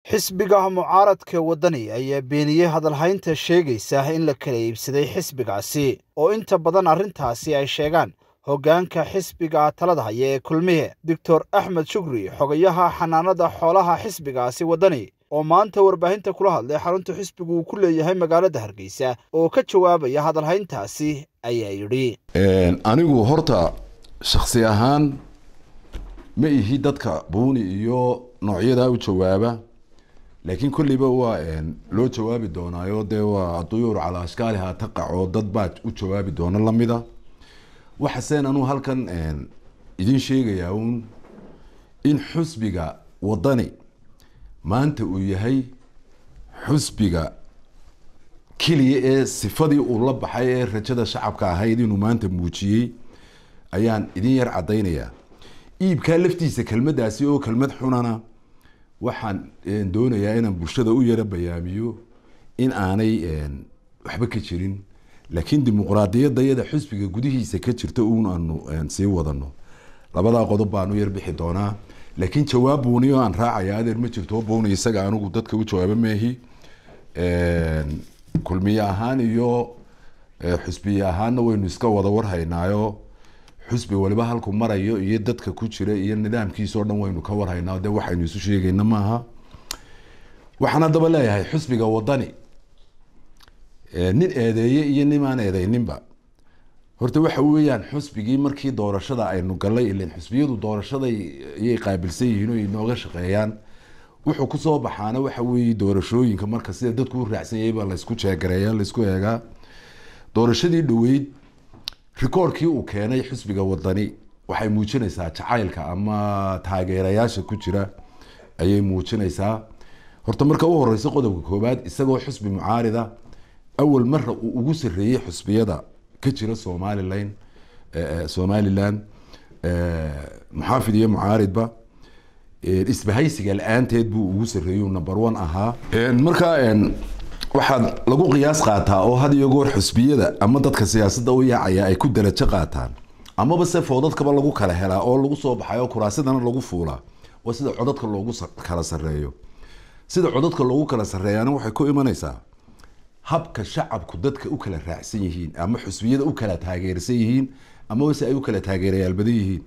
xisbiga mucaaradka waddani ayaa beeniyey hadalhaynta sheegaysa in la kala iibsaday xisbigaasi oo inta badan arrintaasi ay sheegaan hoggaanka xisbiga talada haya ee kulmiye doctor axmed shukri xogayaha xanaanada xoolaha xisbigaasi waddani oo maanta warbaahinta kula hadlay xarunta xisbigu uu ku leeyahay magaalada hargeysa oo ka jawaabaya hadalhayntaasi ayaa yidhi anigu horta shaksi ahaan ma ihi dadka buuni iyo noocyadaa u jawaaba laakiin kolleyba waa loo jawaabi doonaayo dee waa duyuur calaa ashkaaliha taqac oo dad baa u jawaabi doona lamida waxaseen anuu halkan idin sheegayaa uun in xusbiga waddani maanta uu yahay xusbiga keliya ee sifadii uu la baxay ee rajada shacabka ahayd inuu maanta muujiyey ayaan idin yar caddaynayaa iibkaa laftiisa kelmaddaasi oo kelmad xunana waxaan doonayaa inaan bulshada u yara bayaamiyo in aanay waxba ka jirin laakiin dimuqraadiyadda iyada xusbiga gudihiisa ka jirta uun aanu sii wadano labadaa qodob baanu yar bixi doonaa laakiin jawaab buuni oo aan raacaya adeer ma jirto buuni isaga anigu dadka u jawaaba meehi kulmiye ahaan iyo xusbiye ahaanna waynu iska wada warhaynaayo xusbi waliba halku marayo iyo dadka ku jira iyo nidaamkiisa o dhan waynu ka warhaynaa de waxaynu isu sheegayna maaha waxaan haddaba leeyahay xusbiga waddani nin eedeeye iyo nimaan eedeyninba horta waxa weeyaan xusbigii markii doorashada aynu galay ilan xusbiyadu doorashaday ayay qaabilsan yihiin oo inooga shaqeeyaan wuxuu kusoo baxaana waxa weeye doorashooyinka marka sida dadku u raacsan yahay baa laysku jeegareeya laysku eegaa doorashadii dhaweyd rikoorkii uu keenay xusbiga waddani waxay muujinaysaa jacaylka ama taageerayaasha ku jira ayay muujinaysaa horta marka u horeysa qodobka koowaad isagoo xusbi mucaarida awal mara uu ugu sareeyey xusbiyada ka jira somalilan somalilan muxaafid iyo mucaaridba isbahaysiga la-aanteed buu ugu sareeyey number one ahaa marka waxaad lagu qiyaas qaataa oo had iyo goor xusbiyada ama dadka siyaasadda u yaacaya ay ku darajo qaataan amaba se foodadkaba lagu kala helaa oo lagu soo baxay oo kuraasidana lagu fuulaa waa sida codadka loogu kala sareeyo sida codadka loogu kala sareeyaana waxay ku imanaysaa habka shacabku dadka u kala raacsan yihiin ama xusbiyada u kala taageersan yihiin amaba se ay u kala taageerayaal badan yihiin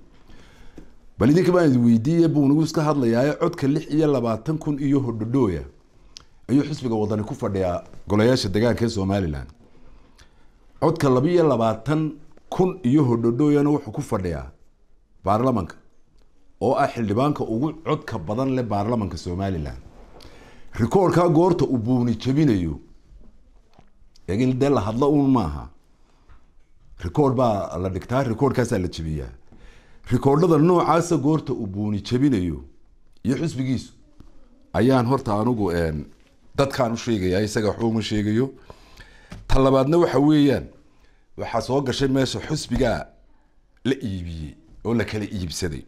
bal idinka baan idi weydiiye buu nagu iska hadlayaayo codka lix iyo labaatan kun iyo hodhodhooya ayuu xisbiga waddani ku fadhiyaa golayaasha degaanka ee somalilan codka labiiyo labaatan kun iyo hodhodhooyana wuxuu ku fadhiyaa baarlamanka oo ah xildhibaanka ugu codka badan leh baarlamanka somalilan rikoorkaa goorta uu buuni jabinayo laakiin dee la hadlo uun maaha rikoord baa la dhigtaa rikoordkaasaa la jabiyaa rikoordhada noocaasa goorta uu buuni jabinayo iyo xusbigiisu ayaan horta anigu dadkaan u sheegaya isaga waxba uma sheegayo ta labaadna waxa weeyaan waxaa soo gashay meesha xusbigaa la iibiyey oo la kala iibsaday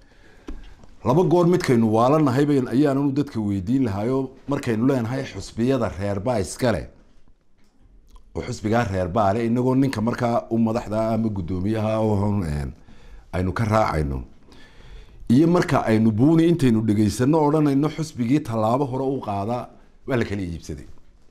laba goor midkaynu waalanahay ayaananu dadka weydiin lahaayo markaynu leenahay xusbiyada reerbaa iskale oo xusbigaa reerbaa le inagoo ninka markaa u madaxda ama guddoomiyaha aynu ka raacayno iyo marka aynu buuni intaynu dhegaysano odhanayno xusbigii tallaabo hore u qaadaa waa la kala iibsaday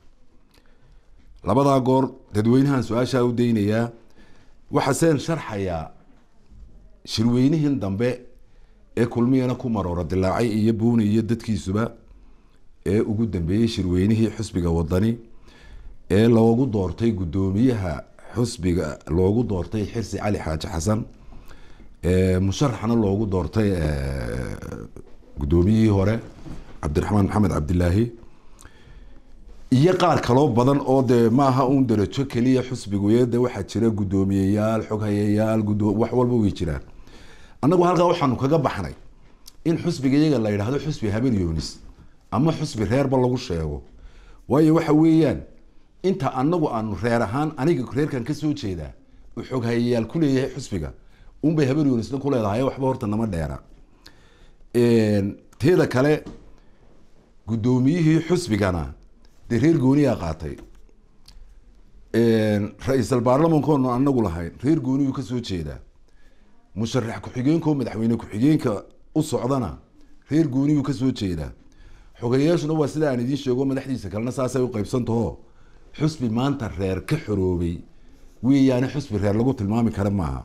labadaa goor dadweynahan su-aashaa u daynayaa waxaaseen sharxayaa shirweynihin dambe ee kulmiyana ku maroora dilaacay iyo buuni iyo dadkiisuba ee ugu dambeeyey shirweynihii xusbiga waddani ee loogu doortay guddoomiyaha xusbiga loogu doortay xirsi cali xaaji xasan musharaxna loogu doortay guddoomiyihii hore cabdiraxmaan maxamed cabdilaahi iyo qaar kaloo badan oo dee maaha uun darajo keliya xusbigu de waxaa jira guddoomiyeyaal xoghayayaal wax walba way jiraan annagu halkaa waxaanu kaga baxnay in xusbiga iyaga la yidhaahdo xusbi habar yoonis ama xusbi reerba lagu sheego waayo waxa weeyaan inta anagu aanu reer ahaan aniga reerkan kasoo jeedaa uu xoghayayaal ku leeyahay xusbiga unbay habar yoonisna ku leedahay waxba horta nama dheera teeda kale guddoomiyihii xusbigana dee reer gooniyaa qaatay ra-iisal baarlamankoonu anagu lahayn reer gooniyuu kasoo jeedaa musharax ku-xigeenko madaxweyne ku-xigeenka u socdana reer gooniyuu kasoo jeedaa xogeyaashuna waa sida aan idiin sheego madaxdiisa kalena saasay u qaybsantaho xusbi maanta reer ka xoroobay weeyaane xusbi reer lagu tilmaami kara maaha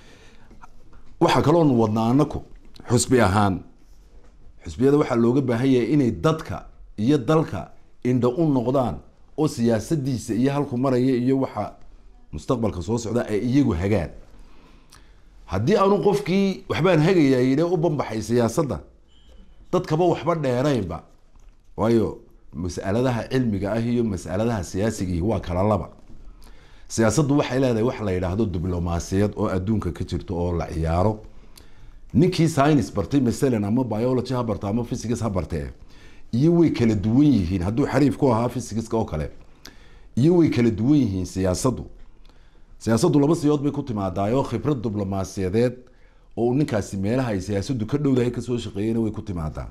waxaa kaloonu wadnaa anaku xusbi ahaan xusbiyada waxaa looga baahan yahay inay dadka iyo dalka indha u noqdaan oo siyaasadiisa iyo halku maraya iyo waxa mustaqbalka soo socda ay iyagu hagaan haddii aanu qofkii waxbaan hagayaa yidhe u banbaxay siyaasadda dadkaba waxba dheeraynba waayo mas'aladaha cilmiga ah iyo mas'aladaha siyaasiga waa kala laba siyaasaddu waxay leedahay wax la yidhaahdo diblomaasiyad oo adduunka ka jirto oo la ciyaaro ninkii science bartay masalan ama biology ha barta ama physics ha bartee iyo way kala duwan yihiin hadduu xariif ku ahaa physicska oo kale iyo way kala duwan yihiin siyaasaddu siyaasaddu laba siyood bay ku timaadaayoo khibrad diblomaasiyadeed oo uu ninkaasi meelaha ay siyaasaddu ka dhowdahay kasoo shaqeeyena way ku timaadaa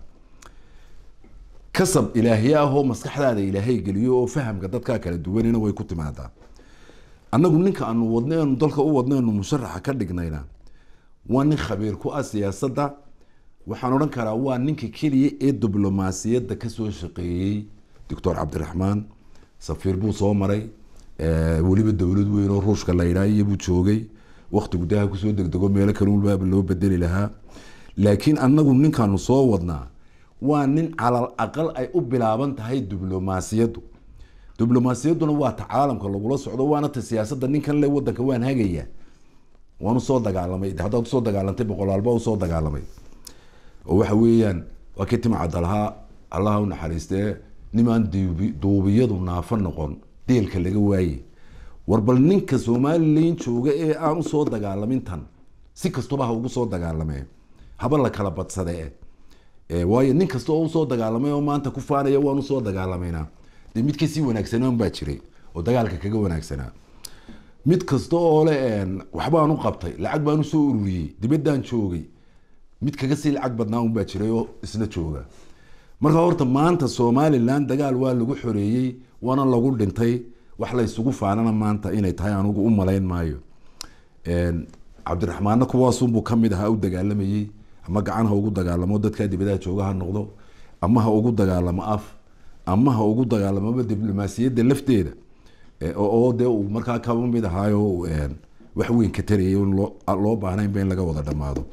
kasab ilaahiye ah oo maskaxdaada ilaahay geliyo oo fahamka dadkaa kala duwanina way ku timaadaa annagu ninka aanu wadno eenu dalka u wadno eenu musharaxa ka dhignayna waa nin khabiir ku ah siyaasadda waxaan odhan karaa waa ninka keliya ee diblomaasiyadda kasoo shaqeeyey doctor cabdiraxmaan safiir buu soo maray weliba dowlad weyn oo ruushka la yidhaah buu joogay wakti gudaha kusoo degdego meelo kale walbaaba loo bedeli lahaa laakiin annagu ninkaanu soo wadnaa waa nin calal aqal ay u bilaaban tahay diblomaasiyaddu diblomaasiyadduna waa ta caalamka lagula socdo waana ta siyaasadda ninkan le wadanka waan hagaya waan usoo dagaalamay haddaad usoo dagaalantay boqolaalba usoo dagaalamay oo waxa weeyaan waa kii timcadda lahaa allaha u naxariistee nimaan duubi- duubiyadu naafo noqon deelka laga waaye war bal ninka somalilan jooga ee aan usoo dagaalamin tan si kastaba ha ugu soo dagaalamee haba la kala badsadee Eh, waayo nin kasta oo usoo dagaalamay oo maanta ku faanaya waan usoo dagaalamayna dee mid kasii wanaagsanaan baa jiray oo dagaalka kaga wanaagsanaa mid kasta oo le waxbaan u qabtay lacag baan usoo ururiyey dibaddaan joogay mid kaga sii lacag badnaa unbaa jiray oo isna jooga marka horta maanta somalilan dagaal waa lagu xoreeyey waana lagu dhintay wax la isugu faanana maanta inay tahay anugu u malayn maayo cabdiraxmaanna kuwaasunbuu kamid ahaa u dagaalamayey ama gacan ha ugu dagaalamo dadkaa dibadaha jooga ha noqdo ama ha ugu dagaalamo af ama ha ugu dagaalamoba diblomaasiyadda lafteeda Eh, oo oo dee uu markaa kaba mid ahaayo een, wax weyn ka tarayay in loo loo baahnaynba in laga wada dhamaado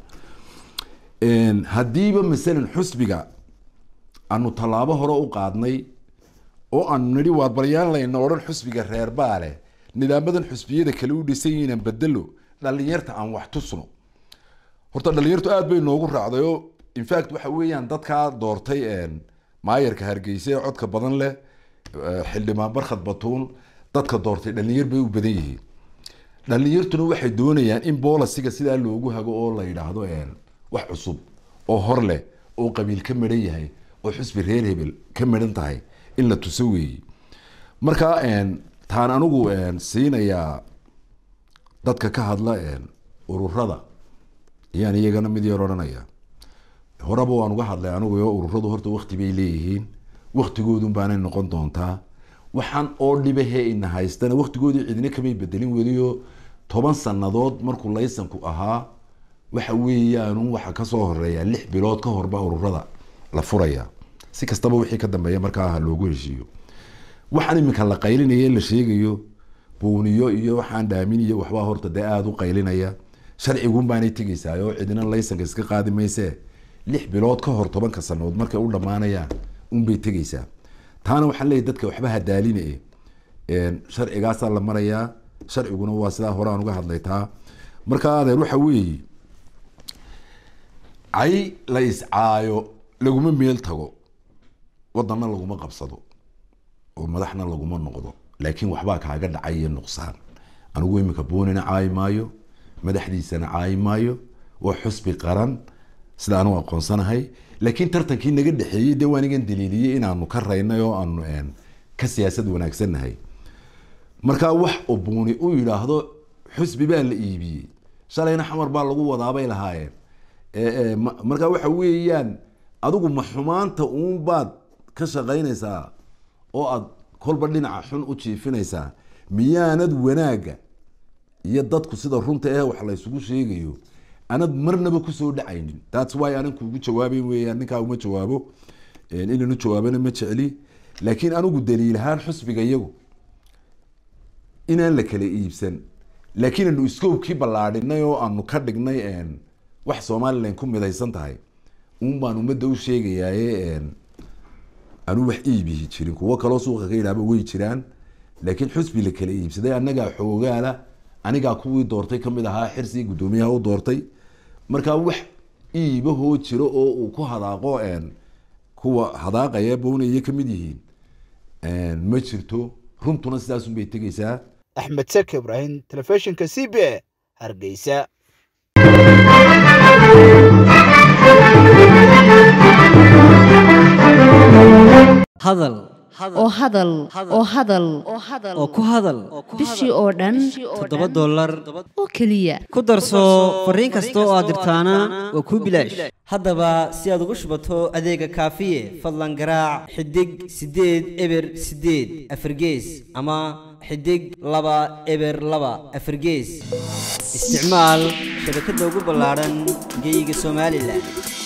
Een, haddiiba masalan xusbiga aanu tallaabo hore u qaadnay oo aanu nidhi waar baryaan layna odhan xusbiga reer baale nidaamadan xusbiyada kale u dhisan yihiin bedelo dhalinyarta aan wax tusno horta dhalinyartu aad bay noogu raacday oo infact waxa weeyaan dadkaa doortay een, maayarka hargeysa ee codka badan leh eh, xildhibaan barkhad batuun dadka doortay dhalinyar bay u badan yihiin dhalinyartuna waxay doonayaan in boolasiga sidaa loogu hago oo la yidhaahdo een, wax cusub oo hor leh oo qabiil ka midhan yahay oo xusbi reer hebel ka midhan tahay in la tuso weeyi marka een, taan anigu een, siinayaa dadka ka hadla een, ururada ayaan iyagana mid yar odhanaya horeba waan uga hadlay anigu oo ururadu horta wakti bay leeyihiin waktigoodun baanay noqon doontaa waxaan oo dhibahee ina haystana waktigoodii cidina kamay bedelin weliyo toban sanadood markuu laysanku ahaa waxa weeyaan waxa kasoo horeeya lix bilood ka horba ururada la furaya si kastaba wixii ka dambeeya markaa ha loogu heshiiyo waxaan iminka la qaylinaya la sheegayo buuniyo iyo waxaan dhaamin iyo waxbaa horta dee aada u qaylinaya sharcigun baanay tegeysaa oo cidina laysanka iska qaadi mayse lix bilood ka hor tobanka sanood markay u dhammaanayaan unbay tegeysaa taana waxaan leeyahy dadka waxba hadaaline sharcigaasaa la marayaa sharciguna waa sidaa hore aan uga hadlay taa marka adeer waxa weeye cay la iscaayo laguma meel tago wadanna laguma qabsado oo madaxna laguma noqdo laakiin waxbaa kaaga dhacay iyo nuqsaan anigu iminka boonina caayi maayo madaxdiisana caayi maayo waa xusbi qaran sida anu aqoonsanahay laakiin tartankii naga dhexeeyey dee waan igan daliiliyey inaanu ka raynay oo aanu een, ka siyaasad wanaagsannahay markaa wax oo buuni u yidhaahdo xusbi baa la iibiyey shalayna xamar baa lagu wadaabay lahaayeen Eh, eh, ma- markaa waxa weeyaan adigu ma xumaanta uun baad ka shaqaynaysaa oo aad kolba dhinaca xun u jiifinaysaa miyaanad wanaagga iyo dadku sida runta eh wax la isugu sheegayo anad marnaba kusoo dhacaynin thats why anan kuugu jawaabayn weeyaan ninkaa uma jawaabo inaynu jawaabana ma jecli laakiin anigu daliilahaan xusbiga iyagu inaan la kala iibsan laakiin anu scoobkii ballaadhinay oo aanu ka dhignay wax somalilan ku midaysan tahay un baan ummadda u sheegayaaye anu wax iibihi jirin kuwo kaloo suuqa ka yidhaaba way jiraan laakiin xusbi la kala iibsaday annagaa xoogaala anigaa kuwii doortay kamid ahaa xirsi guddoomiyaha u doortay markaa wax iibahoo jiro oo uu ku hadaaqo kuwa hadaaqaya bownaya kamid yihiin ma jirto runtuna sidaasun bay tegeysaa axmed seke ibraahim telefishinka c b a hargeysa hadal oo hadal oo hadal oo ku hadal bishii oo dhan toddoba dollar oo keliya ku darso fariin kasta oo aad dirtaana waa kuu bilaash haddaba si aad ugu shubato adeega kaafiye fadlan garaac xidig siddeed eber siddeed afargees ama xidig laba eber laba afargees isticmaal shabakadda ugu ballaadhan geeyiga somalilan